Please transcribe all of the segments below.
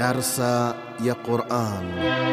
Darsa ya Quran.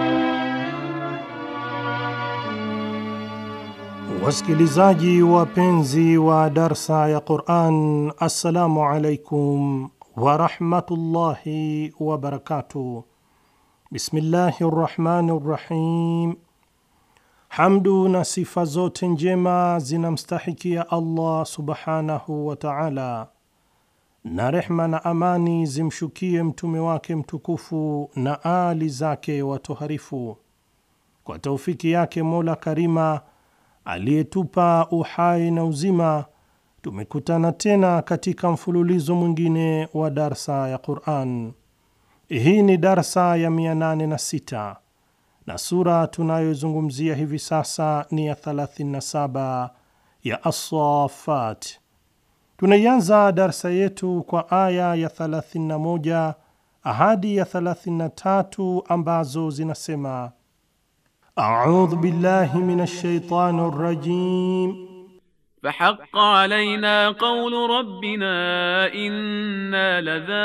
Wasikilizaji wapenzi wa darsa ya Quran, assalamu alaikum warahmatullahi wabarakatuh. Bismillahi rrahmani rrahim. Hamdu na sifa zote njema zinamstahikia Allah subhanahu wa taala, na rehma na amani zimshukie mtume wake mtukufu na ali zake watoharifu. Kwa taufiki yake Mola Karima aliyetupa uhai na uzima, tumekutana tena katika mfululizo mwingine wa darsa ya Quran. Hii ni darsa ya 806 na sura tunayozungumzia hivi sasa ni ya 37 ya As-Saffat. Tunaianza darsa yetu kwa aya ya 31 hadi ya 33 ambazo zinasema: A'udhu billahi minash shaitani rrajim Fahaqqa alayna qawlu rabbina inna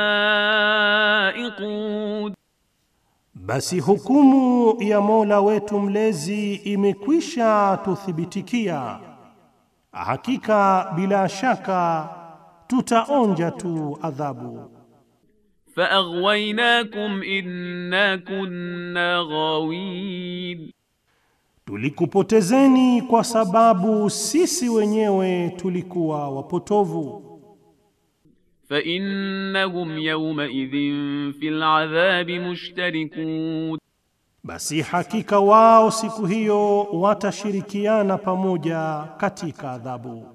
ladha'iqun, Basi hukumu ya Mola wetu mlezi imekwisha tuthibitikia, hakika bila shaka tutaonja tu adhabu. faaghwaynakum inna kunna ghawin, Tulikupotezeni kwa sababu sisi wenyewe tulikuwa wapotovu. فإنهم يومئذ في العذاب مشتركون Basi hakika wao siku hiyo watashirikiana pamoja katika adhabu.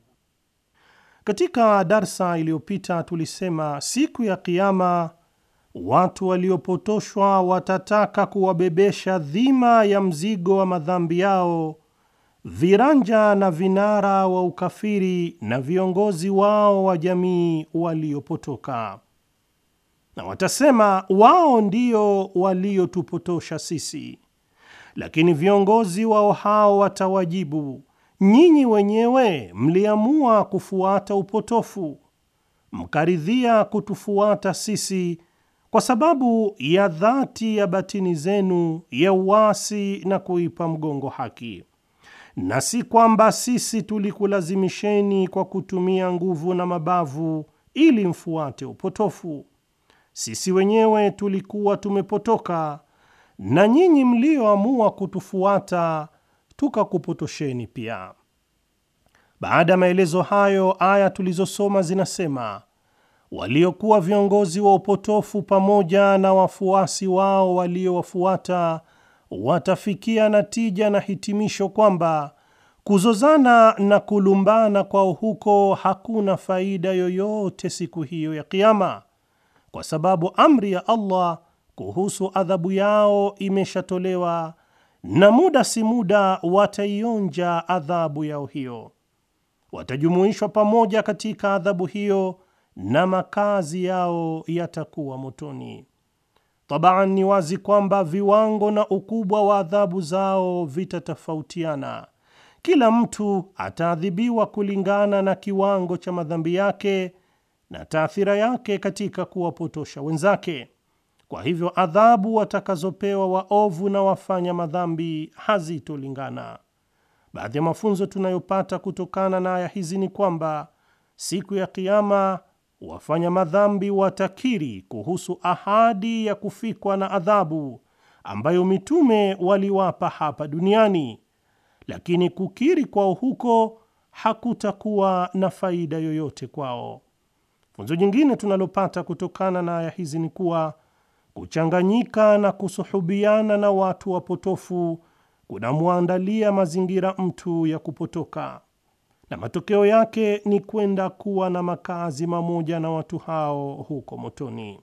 Katika darsa iliyopita tulisema siku ya Kiyama watu waliopotoshwa watataka kuwabebesha dhima ya mzigo wa madhambi yao viranja na vinara wa ukafiri na viongozi wao wa jamii waliopotoka, na watasema wao ndio waliotupotosha sisi. Lakini viongozi wao hao watawajibu, nyinyi wenyewe mliamua kufuata upotofu, mkaridhia kutufuata sisi kwa sababu ya dhati ya batini zenu ya uasi na kuipa mgongo haki na si kwamba sisi tulikulazimisheni kwa kutumia nguvu na mabavu ili mfuate upotofu. Sisi wenyewe tulikuwa tumepotoka, na nyinyi mlioamua kutufuata tukakupotosheni pia. Baada ya maelezo hayo, aya tulizosoma zinasema waliokuwa viongozi wa upotofu pamoja na wafuasi wao waliowafuata watafikia natija na hitimisho kwamba kuzozana na kulumbana kwao huko hakuna faida yoyote siku hiyo ya Kiyama, kwa sababu amri ya Allah kuhusu adhabu yao imeshatolewa na muda si muda wataionja adhabu yao hiyo. Watajumuishwa pamoja katika adhabu hiyo na makazi yao yatakuwa motoni. Tabaan, ni wazi kwamba viwango na ukubwa wa adhabu zao vitatofautiana. Kila mtu ataadhibiwa kulingana na kiwango cha madhambi yake na taathira yake katika kuwapotosha wenzake. Kwa hivyo, adhabu watakazopewa waovu na wafanya madhambi hazitolingana. Baadhi ya mafunzo tunayopata kutokana na aya hizi ni kwamba siku ya Kiyama wafanya madhambi watakiri kuhusu ahadi ya kufikwa na adhabu ambayo mitume waliwapa hapa duniani, lakini kukiri kwao huko hakutakuwa na faida yoyote kwao. Funzo jingine tunalopata kutokana na aya hizi ni kuwa kuchanganyika na kusuhubiana na watu wapotofu kunamwandalia mazingira mtu ya kupotoka na matokeo yake ni kwenda kuwa na makazi mamoja na watu hao huko motoni.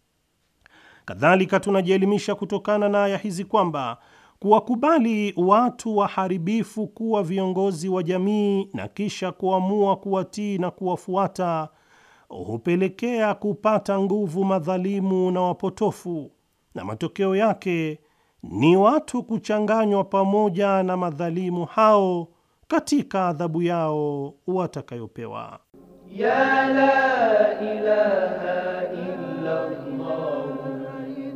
Kadhalika, tunajielimisha kutokana na aya hizi kwamba kuwakubali watu waharibifu kuwa viongozi wa jamii na kisha kuamua kuwatii na kuwafuata hupelekea kupata nguvu madhalimu na wapotofu, na matokeo yake ni watu kuchanganywa pamoja na madhalimu hao katika adhabu yao watakayopewa. Ya la ilaha illa Allah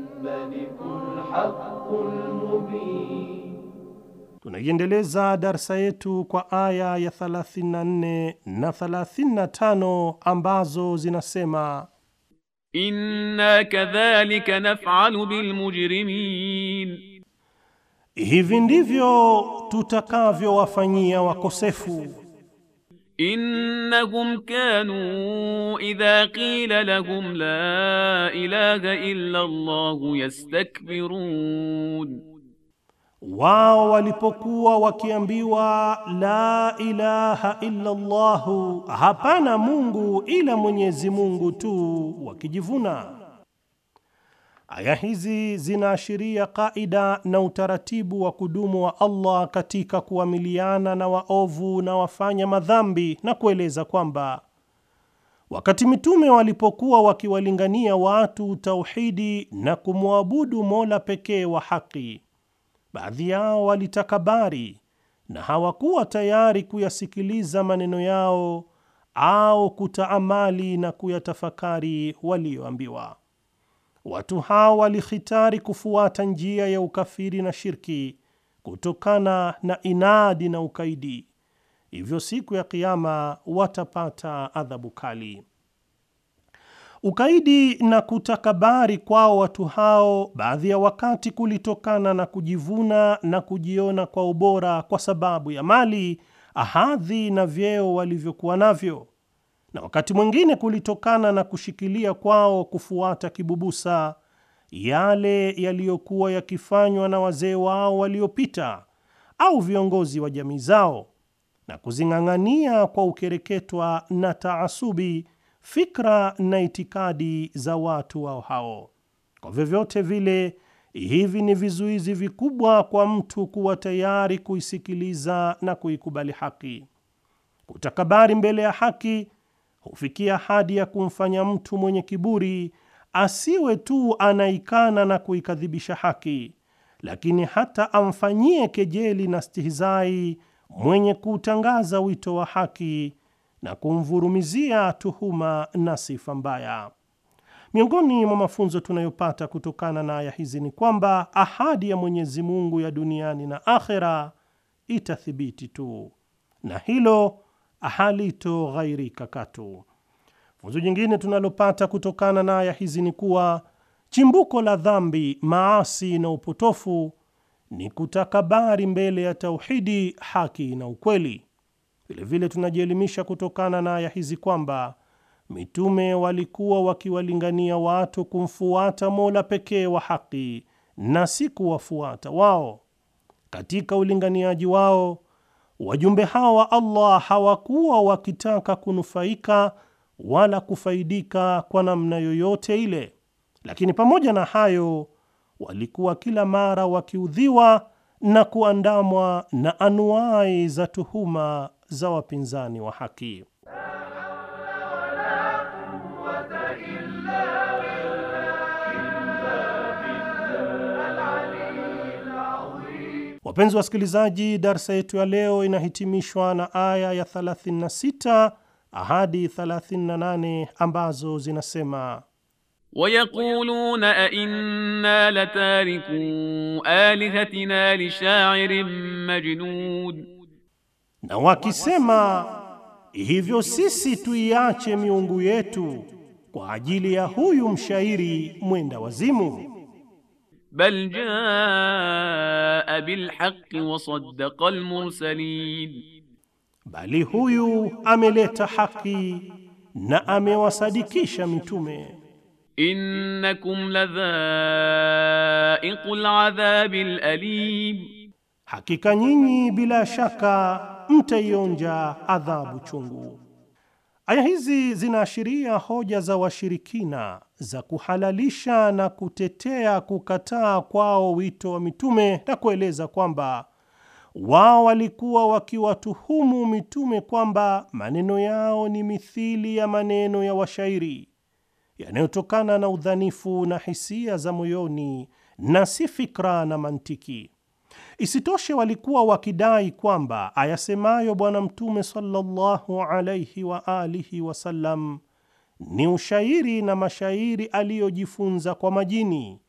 Tunaiendeleza darsa yetu kwa aya ya 34 na 35 ambazo zinasema Inna kadhalika naf'alu bil mujrimin, hivi ndivyo tutakavyowafanyia wakosefu innahum kanu idha qila lahum la ilaha illa Allah yastakbirun, wao walipokuwa wakiambiwa la ilaha illa Allahu, hapana Mungu ila Mwenyezi Mungu tu, wakijivuna. Aya hizi zinaashiria kaida na utaratibu wa kudumu wa Allah katika kuamiliana na waovu na wafanya madhambi na kueleza kwamba wakati mitume walipokuwa wakiwalingania watu tauhidi na kumwabudu Mola pekee wa haki, baadhi yao walitakabari na hawakuwa tayari kuyasikiliza maneno yao au kutaamali na kuyatafakari walioambiwa. Watu hao walihitari kufuata njia ya ukafiri na shirki kutokana na inadi na ukaidi, hivyo siku ya Kiyama watapata adhabu kali. Ukaidi na kutakabari kwao watu hao baadhi ya wakati kulitokana na kujivuna na kujiona kwa ubora kwa sababu ya mali, hadhi na vyeo walivyokuwa navyo, na wakati mwingine kulitokana na kushikilia kwao kufuata kibubusa yale yaliyokuwa yakifanywa na wazee wao waliopita au viongozi wa jamii zao na kuzing'ang'ania kwa ukereketwa na taasubi fikra na itikadi za watu wao hao. Kwa vyovyote vile, hivi ni vizuizi vikubwa kwa mtu kuwa tayari kuisikiliza na kuikubali haki. Kutakabari mbele ya haki hufikia hadi ya kumfanya mtu mwenye kiburi asiwe tu anaikana na kuikadhibisha haki, lakini hata amfanyie kejeli na stihizai mwenye kuutangaza wito wa haki na kumvurumizia tuhuma na sifa mbaya. Miongoni mwa mafunzo tunayopata kutokana na aya hizi ni kwamba ahadi ya Mwenyezi Mungu ya duniani na akhera itathibiti tu, na hilo halitoghairika katu. Funzo jingine tunalopata kutokana na aya hizi ni kuwa chimbuko la dhambi, maasi na upotofu ni kutakabari mbele ya tauhidi, haki na ukweli. Vilevile tunajielimisha kutokana na aya hizi kwamba mitume walikuwa wakiwalingania watu kumfuata Mola pekee wa haki na si kuwafuata wao. Katika ulinganiaji wao, wajumbe hawa wa Allah hawakuwa wakitaka kunufaika wala kufaidika kwa namna yoyote ile, lakini pamoja na hayo walikuwa kila mara wakiudhiwa na kuandamwa na anuai za tuhuma za wapinzani wa haki. Wapenzi wasikilizaji, darsa yetu ya leo inahitimishwa na aya ya 36 hadi 38 ambazo zinasema Wayaquluna a inna latariku alihatina lishairin majnud, na wakisema hivyo, sisi tuiache miungu yetu kwa ajili ya huyu mshairi mwenda wazimu. bal jaa bilhaqqi wa saddaqa almursalin, Bali huyu ameleta haki na amewasadikisha mitume. innakum ladhaiqul adhabil alim, Hakika nyinyi bila shaka mtaionja adhabu chungu. Aya hizi zinaashiria hoja za washirikina za kuhalalisha na kutetea kukataa kwao wito wa mitume na kueleza kwamba wao walikuwa wakiwatuhumu mitume kwamba maneno yao ni mithili ya maneno ya washairi yanayotokana na udhanifu na hisia za moyoni na si fikra na mantiki. Isitoshe, walikuwa wakidai kwamba ayasemayo Bwana Mtume sallallahu alayhi wa alihi wasallam ni ushairi na mashairi aliyojifunza kwa majini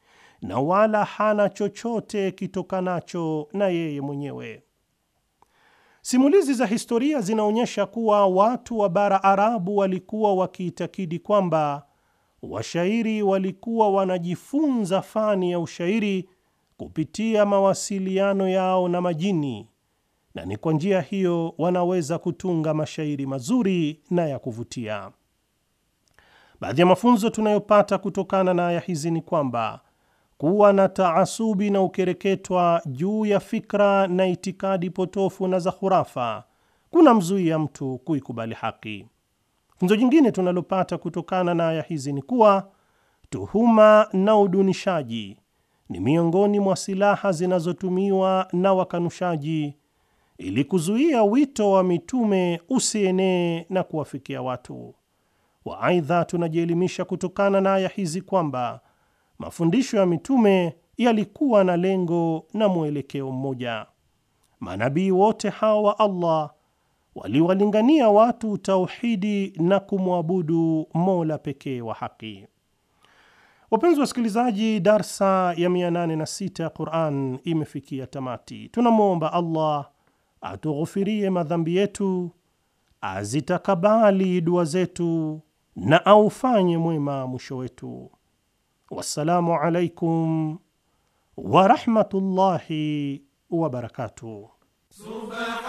na wala hana chochote kitokanacho na yeye mwenyewe. Simulizi za historia zinaonyesha kuwa watu wa bara Arabu walikuwa wakiitakidi kwamba washairi walikuwa wanajifunza fani ya ushairi kupitia mawasiliano yao na majini, na ni kwa njia hiyo wanaweza kutunga mashairi mazuri na ya kuvutia. Baadhi ya mafunzo tunayopata kutokana na aya hizi ni kwamba kuwa na taasubi na ukereketwa juu ya fikra na itikadi potofu na za khurafa kuna mzuia mtu kuikubali haki. Funzo jingine tunalopata kutokana na aya hizi ni kuwa tuhuma na udunishaji ni miongoni mwa silaha zinazotumiwa na wakanushaji ili kuzuia wito wa mitume usienee na kuwafikia watu wa. Aidha, tunajielimisha kutokana na aya hizi kwamba mafundisho ya mitume yalikuwa na lengo na mwelekeo mmoja. Manabii wote hawa wa Allah waliwalingania watu tauhidi na kumwabudu Mola pekee wa haki. Wapenzi wasikilizaji, darsa ya 806 ya Quran imefikia tamati. Tunamwomba Allah atughufirie madhambi yetu, azitakabali dua zetu na aufanye mwema mwisho wetu. Wassalamu alaikum warahmatullahi wabarakatuh.